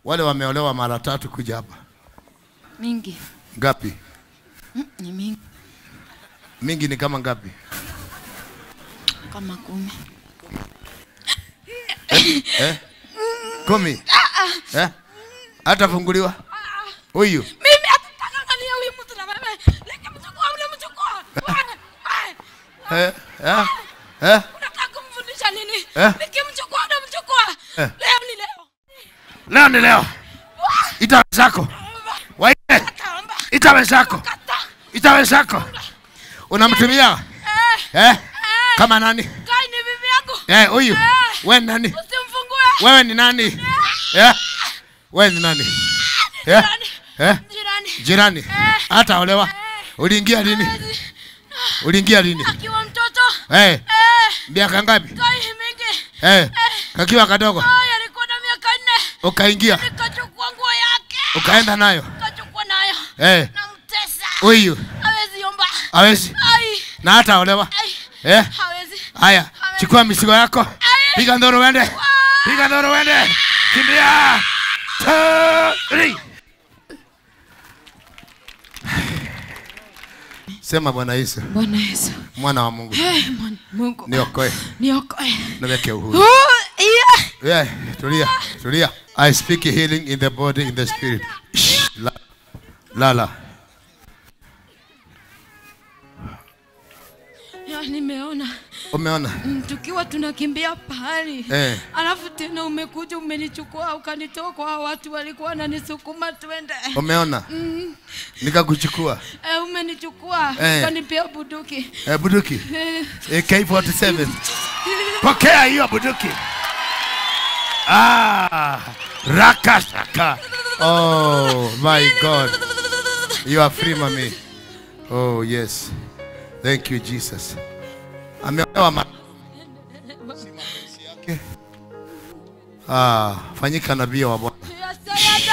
Wale wameolewa mara tatu kuja hapa. Mingi. Ngapi? Mm, ni mingi Mingi ni kama ngapi? kama kumi. Eh? Kumi? Eh? Hatafunguliwa? Huyu? Mimi hatutakangania huyu mtu na wewe. Leke mchukua ule mchukua. Eh? Eh? Eh? Unataka kumfundisha nini? Eh? Nikimchukua ule mchukua. Eh. Leo ni leo. Leo ni leo. Ita wenzako. Waite. Kaamba. Ita wenzako. Kata. Ita wenzako. Unamtumia? Eh. Eh? Kama nani? Kai ni bibi yangu. Eh, huyu. Eh. Wewe ni nani? Usimfungue. Wewe ni nani? Eh? Wewe ni nani? Eh? Jirani. Eh? Jirani. Jirani. Hata olewa. Uliingia lini? Uliingia lini? Akiwa mtoto. Eh, Eh. miaka ngapi? Kai mingi. Eh, kakiwa kadogo. Ai alikuwa na miaka nne. Ukaingia, Nikachukua nguo yake. ukaenda nayo. Nikachukua nayo. Eh, Namtesa. huyu Hawezi omba. hawezi Ai. na hata olewa. Ai. Eh, Hawezi. haya, chukua mizigo yako. Ai. Piga ndoro uende. Piga ndoro uende. Kimbia. Two, three. Sema Bwana Yesu, Bwana Yesu. mwana wa Mungu, Hey, Bwana Mungu. niokoe, Niokoe. niweke uhuru. Oh, yeah. Yeah, tulia, tulia. I speak healing in the body, in the spirit. Shh, la- Lala. Ya, nimeona Umeona? Mm, tukiwa tunakimbia pahali Eh. alafu tena umekuja umenichukua ukanitoa kwa hao watu walikuwa wananisukuma twende Umeona? Nikakuchukua. eh, umenichukua Eh. ukanipea buduki Eh, buduki. eh, AK47. Pokea hiyo buduki. Ah, rakashaka. Oh my God. You are free, mami. Oh yes. Thank you Jesus. Ameolewa ma Ah, fanyika nabii wa Bwana. Yasaya